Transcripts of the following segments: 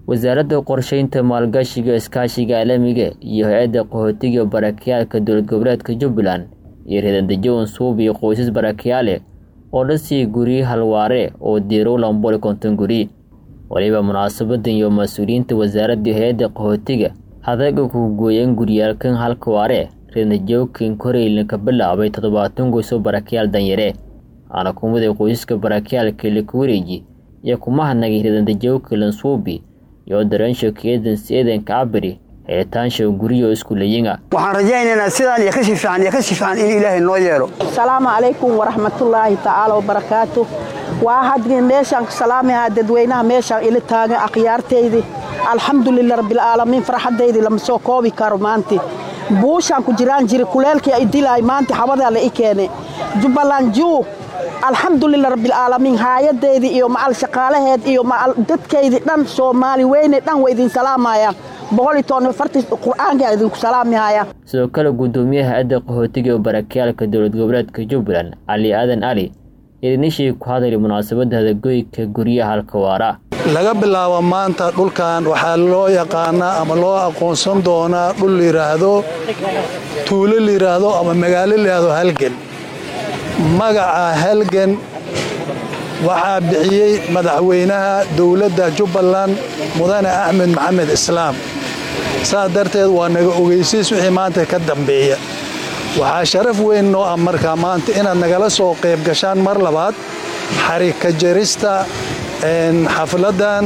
wasaaradda qorsheynta maalgashiga iskaashiga caalamiga iyo hay-adda qaxootiga barakayaalka dowlad goboleedka jubbaland iyo reedandejo unsuub iyo qoysas barakayaale oo dhasii guryi halwaare oo diirow lamboli konton guri waliba munaasabadan iyo mas-uuliyiinta wasaaradda hay-adda qaxootiga hadaga ku gooyeen guryaalkan halka waare reedandejoogkan koreylna ka bilaabay toddobaatan goysoo barakayaal danyare aana kumaday qoysaska barakayaalka likuwareeji iyo kuma hadnagay reedandejoogka lansuubi iyo dareensho keedans eedanka cabiri helitaansha guryo iskuulayinga waxaan rajaynaynaa sidaan iyo kasii fiican iyo kasii fiican in ilaahay noo yeelo asalaamu calaykum waraxmatullaahi tacaala wabarakaatu waa hadgii meeshaan ku salaamayaa dadweynaha meeshaan ila taagan akhyaartaydii alxamdulilah rabbilcaalamiin farxaddaydii lama soo koobi karo maanti buushaan ku jiraan jiri kuleelkii ay dilaay maanta xabadaa la i keene jubbaland juu alxamdulilah rabbilcaalamiin haayadaydii iyo macal shaqaalaheed iyo macal dadkaydii dhan soomaali weyne dhan waa idin salaamayaan qur-aanka idinku salaamihaya sidoo kale guddoomiyaha hay-adda qaxootiga oo barakayaalka dowlad goboleedka jubbaland cali aadan cali idinishii ku hadlay munaasabadda hadagoyka guryaha halkawaara laga bilaabo maanta dhulkan waxaa loo yaqaanaa ama loo aqoonsan doonaa dhul layidhaahdo tuulo layidhaahdo ama magaalo layidhaahdo halgan magaca halgan waxaa bixiyey madaxweynaha dowladda jubbaland mudane axmed maxamed islaam saas darteed waa naga ogeysiis wixii maanta ka dambeeya waxaa sharaf weyn noo ah markaa maanta inaad nagala soo qayb gashaan mar labaad xarika jarista xafladan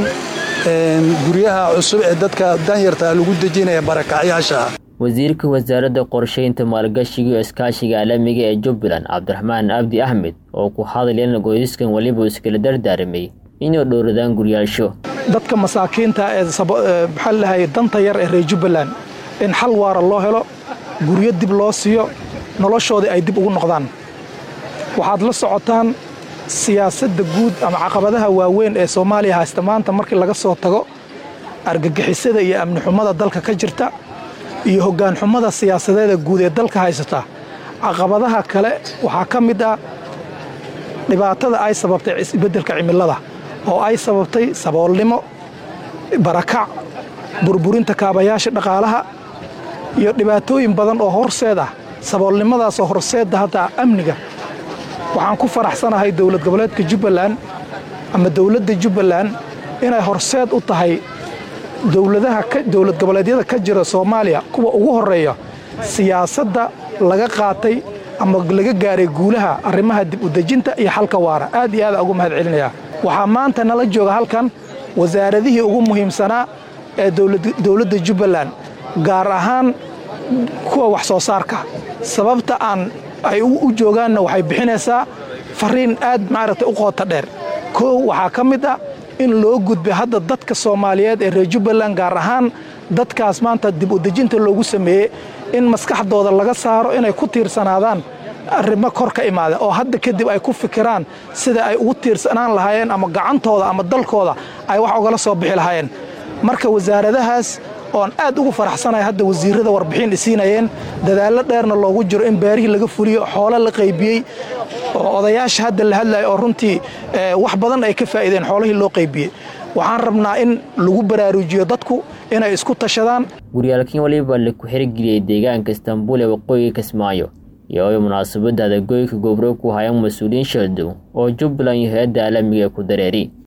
guryaha cusub ee dadka danyarta lagu dejinaya barakacyaasha wasiirka wasaaradda qorsheynta maalgashiga iyo iskaashiga caalamiga ee jubbaland cabdiraxmaan abdi axmed oo ku hadlayana qoysaskan weliba iskala dardaaramay inay dhowradaan guryaalsho dadka masaakiinta ee maxaa lahay danta yar ee reer jubbaland in xal waara loo helo guryo dib loo siiyo noloshoodii ay dib ugu noqdaan waxaad la socotaan siyaasadda guud ama caqabadaha waaweyn ee soomaaliya haysta maanta markii laga soo tago argagixisada iyo amni xumada dalka ka jirta iyo hoggaan xumada siyaasadeeda guud ee dalka haysata caqabadaha kale waxaa ka mid ah dhibaatada ay sababtay isbeddelka cimilada oo ay sababtay saboolnimo barakac burburinta kaabayaasha dhaqaalaha iyo dhibaatooyin badan oo horseed ah saboolnimadaasoo horseedda hadda amniga waxaan ku faraxsanahay dowlad goboleedka jubbaland ama dowladda jubbaland inay horseed u tahay dowladaha dowlad goboleedyada ka jira soomaaliya kuwa ugu horreeya siyaasadda laga qaatay ama laga gaaray guulaha arrimaha dib u dejinta iyo xalka waara aad iyo aada ugu mahad celinayaa waxaa maanta nala jooga halkan wasaaradihii ugu muhiimsanaa ee dowladda jubbaland gaar ahaan kuwa wax soo saarka sababta aan ay u joogaanna waxay bixinaysaa fariin aad maaragtay u qoota dheer koow waxaa ka mid ah in loo gudbay hadda dadka soomaaliyeed ee reer jubbaland gaar ahaan dadkaas maanta dib u dejinta loogu sameeyey in maskaxdooda laga saaro inay ku tiirsanaadaan arrimo kor ka imaada oo hadda kadib ay ku fikiraan sida ay ugu tiirsanaan lahaayeen ama gacantooda ama dalkooda ay wax ugala soo bixi lahaayeen marka wasaaradahaas oon aad ugu faraxsanahay hadda wasiirrada warbixin isiinayeen dadaallo dheerna loogu jiro in beerihii laga fuliyo xoolo la qaybiyey oo odayaasha hadda la hadlaya oo runtii wax badan ay ka faa'iideen xoolihii loo qaybiyey waxaan rabnaa in lagu baraaruujiyo dadku inay isku tashadaan guryaalkin waliba laku xirigeliyey deegaanka istanbuul ee waqooyiga kismaayo iyo ay munaasabadda adagoyka gobro ku hayaan mas-uuliyiin shaldow oo jubbaland iyo hay-adda caalamiga ku dareeri